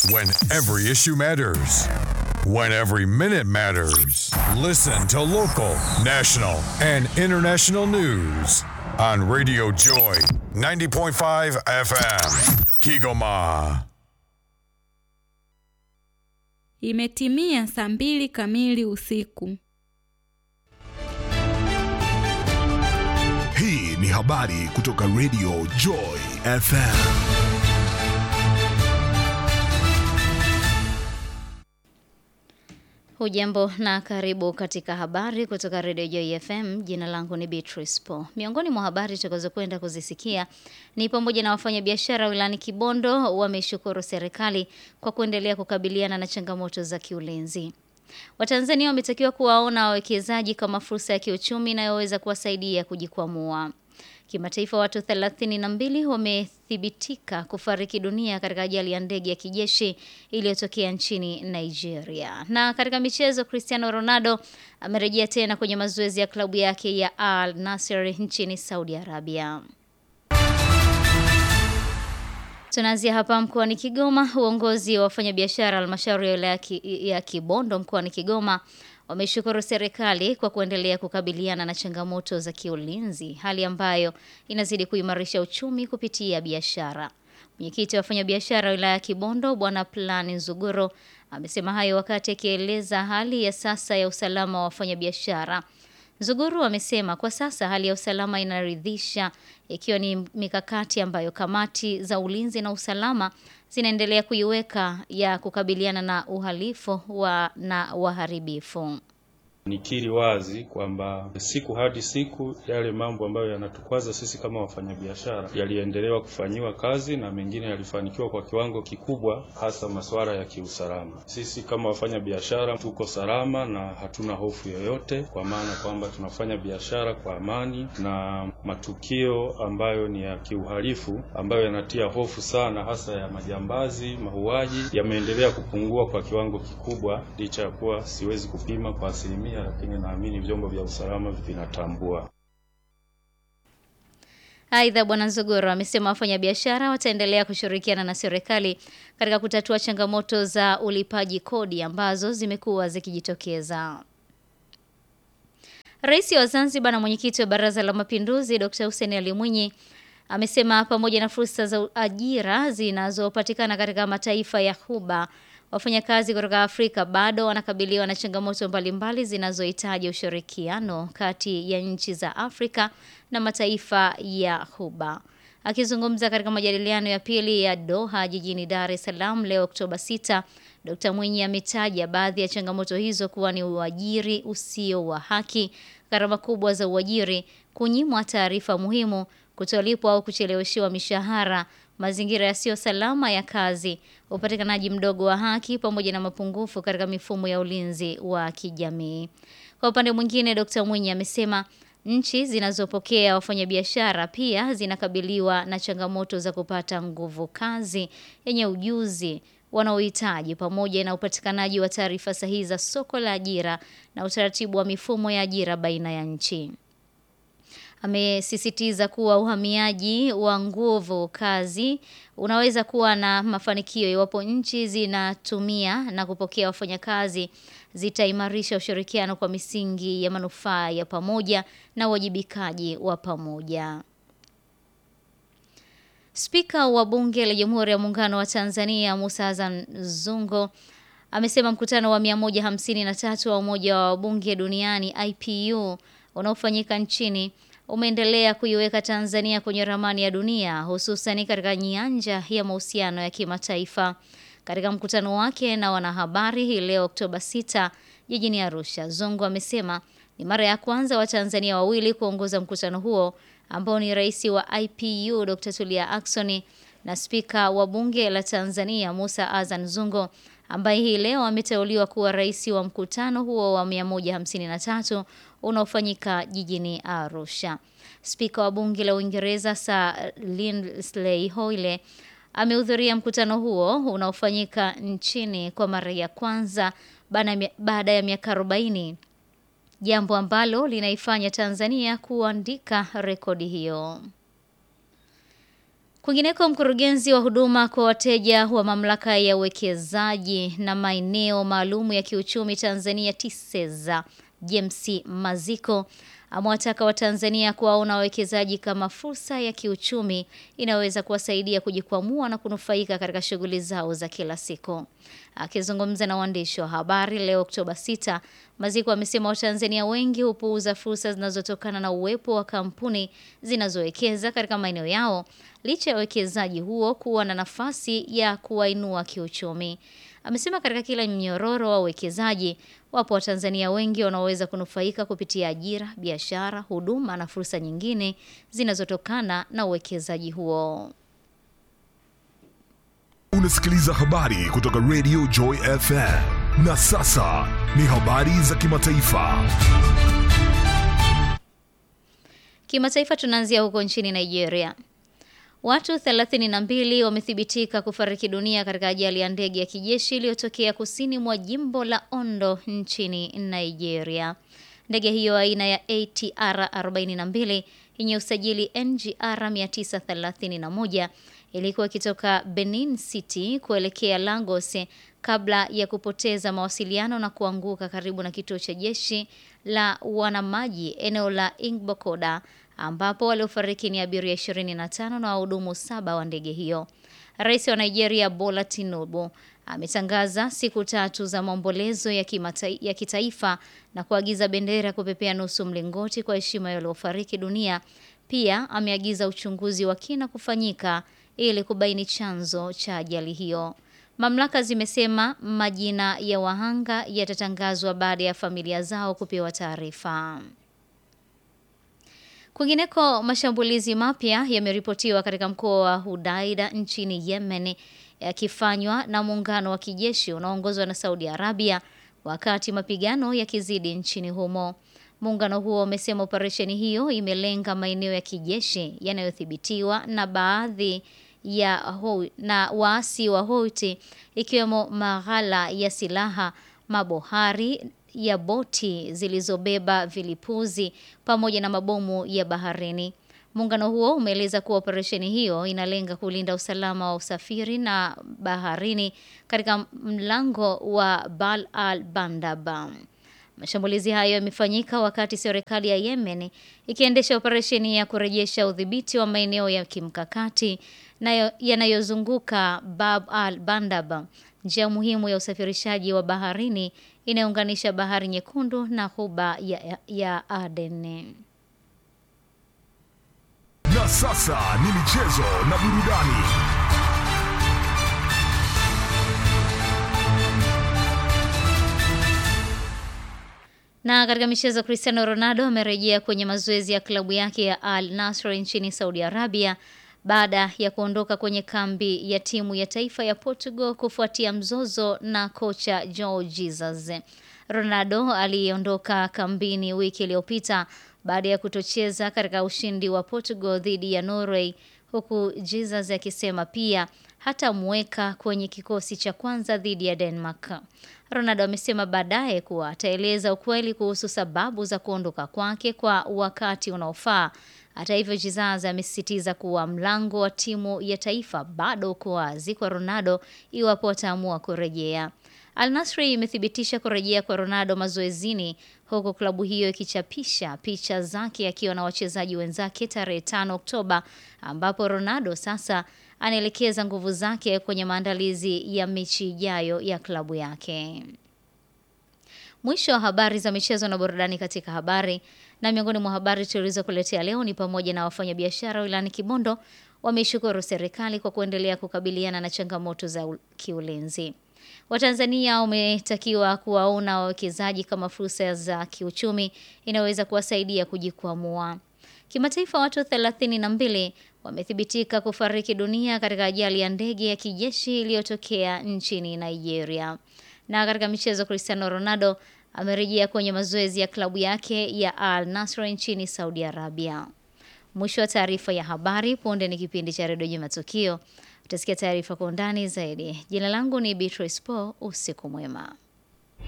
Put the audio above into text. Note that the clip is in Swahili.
When every issue matters. When every minute matters. Listen to local, national, and international news on Radio Joy 90.5 FM. Kigoma. Imetimia saa mbili kamili usiku. Hii ni habari kutoka Radio Joy FM. Hujambo na karibu katika habari kutoka Radio Joy FM. Jina langu ni Beatrice Po. Miongoni mwa habari tutakazokwenda kuzisikia ni pamoja na wafanyabiashara wilayani Kibondo wameshukuru serikali kwa kuendelea kukabiliana na changamoto za kiulinzi. Watanzania wametakiwa kuwaona wawekezaji kama fursa ya kiuchumi inayoweza kuwasaidia kujikwamua. Kimataifa, watu 32 wamethibitika kufariki dunia katika ajali ya ndege ya kijeshi iliyotokea nchini Nigeria. Na katika michezo, Cristiano Ronaldo amerejea tena kwenye mazoezi ya klabu yake ya Al Nassr nchini Saudi Arabia. Tunaanzia hapa mkoani Kigoma. Uongozi wa wafanyabiashara halmashauri ya wilaya ya Kibondo mkoani Kigoma wameshukuru serikali kwa kuendelea kukabiliana na changamoto za kiulinzi, hali ambayo inazidi kuimarisha uchumi kupitia biashara. Mwenyekiti wa wafanyabiashara wilaya ya Kibondo Bwana Plani Nzuguro amesema hayo wakati akieleza hali ya sasa ya usalama wa wafanyabiashara. Nzuguru amesema kwa sasa hali ya usalama inaridhisha, ikiwa ni mikakati ambayo kamati za ulinzi na usalama zinaendelea kuiweka ya kukabiliana na uhalifu wa na waharibifu. Nikiri wazi kwamba siku hadi siku yale mambo ambayo yanatukwaza sisi kama wafanyabiashara yaliendelewa kufanyiwa kazi na mengine yalifanikiwa kwa kiwango kikubwa, hasa masuala ya kiusalama. Sisi kama wafanyabiashara tuko salama na hatuna hofu yoyote, kwa maana kwamba tunafanya biashara kwa amani, na matukio ambayo ni ya kiuhalifu ambayo yanatia hofu sana, hasa ya majambazi, mauaji, yameendelea kupungua kwa kiwango kikubwa, licha ya kuwa siwezi kupima kwa asilimia lakini naamini vyombo vya usalama vinatambua. Aidha, Bwana Nzogoro amesema wafanyabiashara wataendelea kushirikiana na serikali katika kutatua changamoto za ulipaji kodi ambazo zimekuwa zikijitokeza. Rais wa Zanzibar na mwenyekiti wa Baraza la Mapinduzi Dr. Hussein Ali Mwinyi amesema pamoja na fursa za ajira zinazopatikana katika mataifa ya Ghuba wafanyakazi kutoka Afrika bado wanakabiliwa na changamoto mbalimbali zinazohitaji ushirikiano kati ya nchi za Afrika na mataifa ya Ghuba. Akizungumza katika majadiliano ya pili ya Doha jijini Dar es Salaam leo Oktoba 6, Dr. Mwinyi ametaja baadhi ya changamoto hizo kuwa ni uajiri usio wa haki, gharama kubwa za uajiri, kunyimwa taarifa muhimu, kutolipwa au kucheleweshiwa mishahara, mazingira yasiyo salama ya kazi, upatikanaji mdogo wa haki pamoja na mapungufu katika mifumo ya ulinzi wa kijamii. Kwa upande mwingine, Dr. Mwinyi amesema nchi zinazopokea wafanyabiashara pia zinakabiliwa na changamoto za kupata nguvu kazi yenye ujuzi wanaohitaji pamoja na upatikanaji wa taarifa sahihi za soko la ajira na utaratibu wa mifumo ya ajira baina ya nchi. Amesisitiza kuwa uhamiaji wa nguvu kazi unaweza kuwa na mafanikio iwapo nchi zinatumia na kupokea wafanyakazi zitaimarisha ushirikiano kwa misingi ya manufaa ya pamoja na uwajibikaji wa pamoja. Spika wa Bunge la Jamhuri ya Muungano wa Tanzania Musa Hassan Zungo amesema mkutano wa 153 wa Umoja wa Wabunge Duniani IPU unaofanyika nchini umeendelea kuiweka Tanzania kwenye ramani ya dunia hususan katika nyanja ya mahusiano ya kimataifa. Katika mkutano wake na wanahabari hii leo Oktoba 6 jijini Arusha, Zungu amesema ni mara ya kwanza Watanzania wawili kuongoza mkutano huo ambao ni rais wa IPU Dr. Tulia Ackson na spika wa bunge la Tanzania Musa Azan Zungo ambaye hii leo ameteuliwa kuwa rais wa mkutano huo wa 153 unaofanyika jijini Arusha. Spika wa bunge la Uingereza Sir Lindsley Hoyle amehudhuria mkutano huo unaofanyika nchini kwa mara ya kwanza baada ya miaka 40, jambo ambalo linaifanya Tanzania kuandika rekodi hiyo. Kwingineko, mkurugenzi wa huduma kwa wateja wa mamlaka ya uwekezaji na maeneo maalum ya kiuchumi Tanzania TISEZA James Maziko amewataka Watanzania kuwaona wawekezaji kama fursa ya kiuchumi inayoweza kuwasaidia kujikwamua na kunufaika katika shughuli zao za kila siku. Akizungumza na waandishi wa habari leo Oktoba 6, Maziko amesema Watanzania wengi hupuuza fursa zinazotokana na uwepo wa kampuni zinazowekeza katika maeneo yao licha ya uwekezaji huo kuwa na nafasi ya kuwainua kiuchumi. Amesema katika kila mnyororo wa uwekezaji wapo Watanzania wengi wanaoweza kunufaika kupitia ajira, biashara, huduma na fursa nyingine zinazotokana na uwekezaji huo. Unasikiliza habari kutoka Radio Joy FM. Na sasa ni habari za kimataifa. Kimataifa tunaanzia huko nchini Nigeria. Watu 32 wamethibitika kufariki dunia katika ajali ya ndege ya kijeshi iliyotokea kusini mwa jimbo la Ondo nchini Nigeria. Ndege hiyo aina ya ATR 42 yenye usajili NGR 931 ilikuwa ikitoka Benin City kuelekea Lagos kabla ya kupoteza mawasiliano na kuanguka karibu na kituo cha jeshi la wanamaji eneo la Igbokoda ambapo waliofariki ni abiria 25 na wahudumu saba wa ndege hiyo. Rais wa Nigeria Bola Tinubu ametangaza siku tatu za maombolezo ya, kimata- ya kitaifa na kuagiza bendera kupepea nusu mlingoti kwa heshima ya waliofariki dunia. Pia ameagiza uchunguzi wa kina kufanyika ili kubaini chanzo cha ajali hiyo. Mamlaka zimesema majina ya wahanga yatatangazwa baada ya familia zao kupewa taarifa. Kwingineko, mashambulizi mapya yameripotiwa katika mkoa wa Hudaida nchini Yemen yakifanywa na muungano wa kijeshi unaoongozwa na Saudi Arabia wakati mapigano yakizidi nchini humo. Muungano huo umesema operesheni hiyo imelenga maeneo ya kijeshi yanayodhibitiwa na baadhi ya ho na waasi wa Houthi ikiwemo maghala ya silaha, mabohari ya boti zilizobeba vilipuzi pamoja na mabomu ya baharini. Muungano huo umeeleza kuwa operesheni hiyo inalenga kulinda usalama wa usafiri na baharini katika mlango wa Bab al Bandab. Mashambulizi hayo yamefanyika wakati serikali ya Yemen ikiendesha operesheni ya kurejesha udhibiti wa maeneo ya kimkakati na yanayozunguka Bab al Bandab, njia muhimu ya usafirishaji wa baharini inayounganisha Bahari Nyekundu na Ghuba ya, ya Aden. Na sasa ni michezo na burudani. Na katika michezo, Cristiano Ronaldo amerejea kwenye mazoezi ya klabu yake ya Al Nassr nchini Saudi Arabia baada ya kuondoka kwenye kambi ya timu ya taifa ya Portugal kufuatia mzozo na kocha Jorge Jesus. Ronaldo aliondoka kambini wiki iliyopita baada ya kutocheza katika ushindi wa Portugal dhidi ya Norway, huku Jesus akisema pia hatamweka kwenye kikosi cha kwanza dhidi ya Denmark. Ronaldo amesema baadaye kuwa ataeleza ukweli kuhusu sababu za kuondoka kwake kwa wakati unaofaa. Hata hivyo, Jesus amesisitiza kuwa mlango wa timu ya taifa bado uko wazi kwa Ronaldo iwapo ataamua kurejea. Al Nassr imethibitisha kurejea kwa Ronaldo mazoezini huku klabu hiyo ikichapisha picha zake akiwa na wachezaji wenzake tarehe 5 Oktoba ambapo Ronaldo sasa anaelekeza nguvu zake kwenye maandalizi ya mechi ijayo ya klabu yake. Mwisho wa habari za michezo na burudani katika habari. Na miongoni mwa habari tulizokuletea leo ni pamoja na wafanyabiashara wilayani Kibondo wameishukuru serikali kwa kuendelea kukabiliana na changamoto za kiulinzi. Watanzania wametakiwa kuwaona wawekezaji kama fursa za kiuchumi inayoweza kuwasaidia kujikwamua. Kimataifa, watu 32 wamethibitika kufariki dunia katika ajali ya ndege ya kijeshi iliyotokea nchini Nigeria. Na katika michezo, Cristiano Ronaldo amerejea kwenye mazoezi ya klabu yake ya Al Nassr nchini Saudi Arabia. Mwisho wa taarifa ya habari. Punde ni kipindi cha redio Juma Tukio. Utasikia taarifa kwa undani zaidi. Jina langu ni Beatrice Po. Usiku mwema.